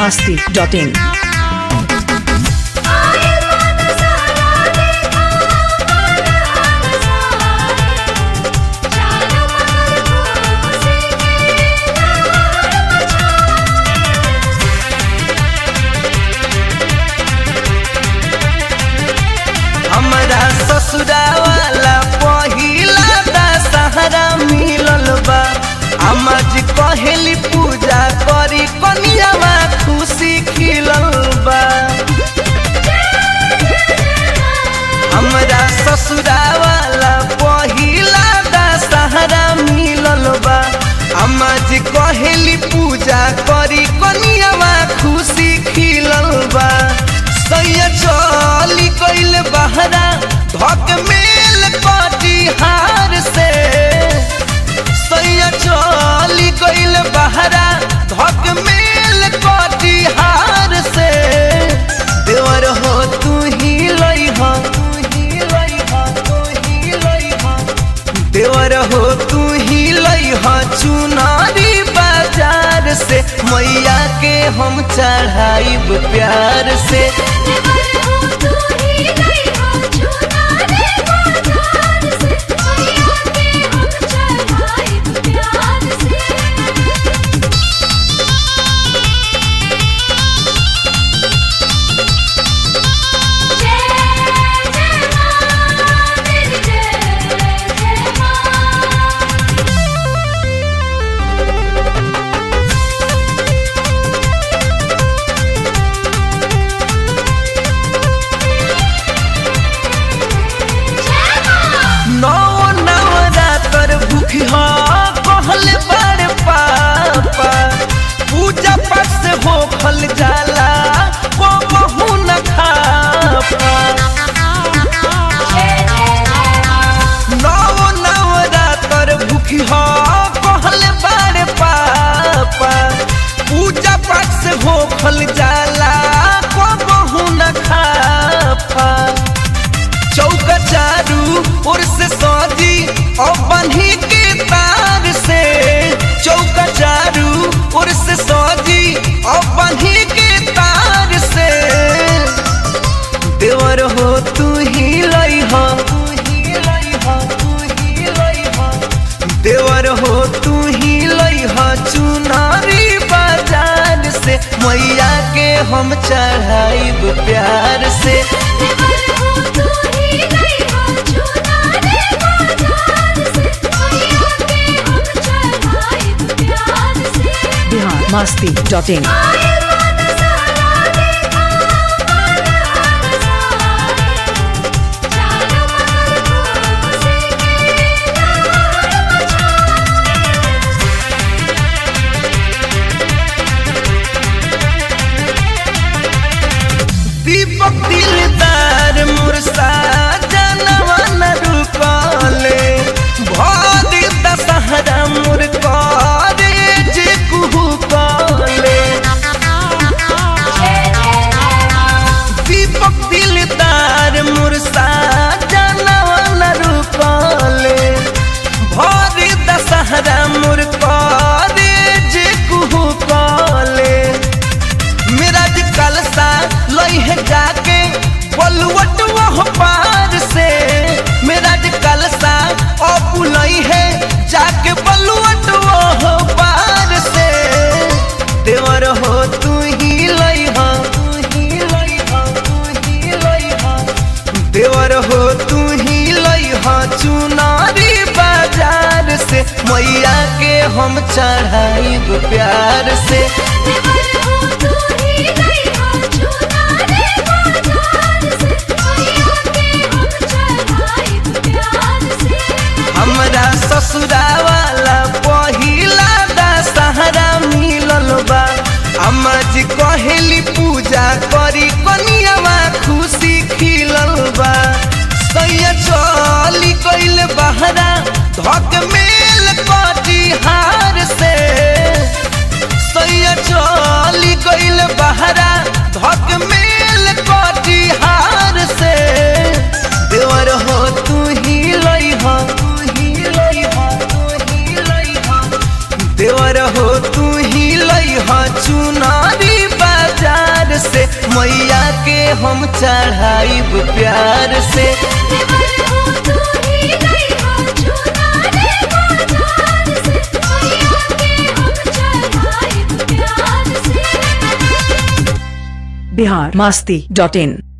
masti.in. हमरा ससुरा वाला पहिला दशहरा मिलल बा अम्मा जी कहेली पूजा करी कनियावा खुशी खिलल बा हमरा ससुरा वाला पहिला दशहरा मिलल बा अम्मा जी कहेली पूजा करी कनियावा खुशी खिलल बा सैया चली गइल बहरा धक मेल कटिहार से सैया चली गइल बहरा धक मेल कटिहार से देवर हो तू ही लई हो तू ही लई हो तू ही लई हो देवर हो तू ही लई हो चुनारी बाजार से मैया के हम चढ़ाइब प्यार से नौ नवरात्र भूखी हो कहल बड़ पापा पूजा पाठ से हो फल जाला को बहु न खापा नौ नवरात्र भूखी हो कहल बड़ पापा पूजा पाठ से हो फल जाला को बहु न खापा चौका चारू ओर से सजी और बन्ही के तार से चौका चारू ओर से सजी और बन्ही के तार से देवर हो तू ही लई हो तू ही लई हो तू ही लई हो देवर हो तू ही लई हो चुनारी बाजार से मैया के हम चढ़ाइब प्यार से Bihar masti.in. दीपक दिलदार मुरसा जनवा न रुकले भादी दशहरा मुरकारे जे कुहू कले दीपक दिलदार मुरसा जनवा न रुकले भादी दशहरा मुरकारे जे कुहू कले मेरा जी कलसा लई है जाके बलुवट वह पार से मेरा जी कलसा अब लई है जाके बलुवट वह पार से देवर हो तू ही लई हो तू ही लई हो तू ही लई हो देवर हो तू ही लई हो चुनारी बाजार से मैया के हम चढ़ाइब प्यार से हमरा ससुरा वाला पहिला दशहरा मिलल बा अम्मा जी कहेली पूजा करी कनियावा खुशी खिलल बा सैया चली गइल बहरा धक मेल कटिहार से सैया चली गइल बहरा धक मेल कटिहार से देवर हो तू ही लई हो तू ही लई हो तू ही लई हो देवर हो तू ही लई ह चुनारी बा मैया के हम चढ़ाइब प्यार से बिहार मस्ती डॉट इन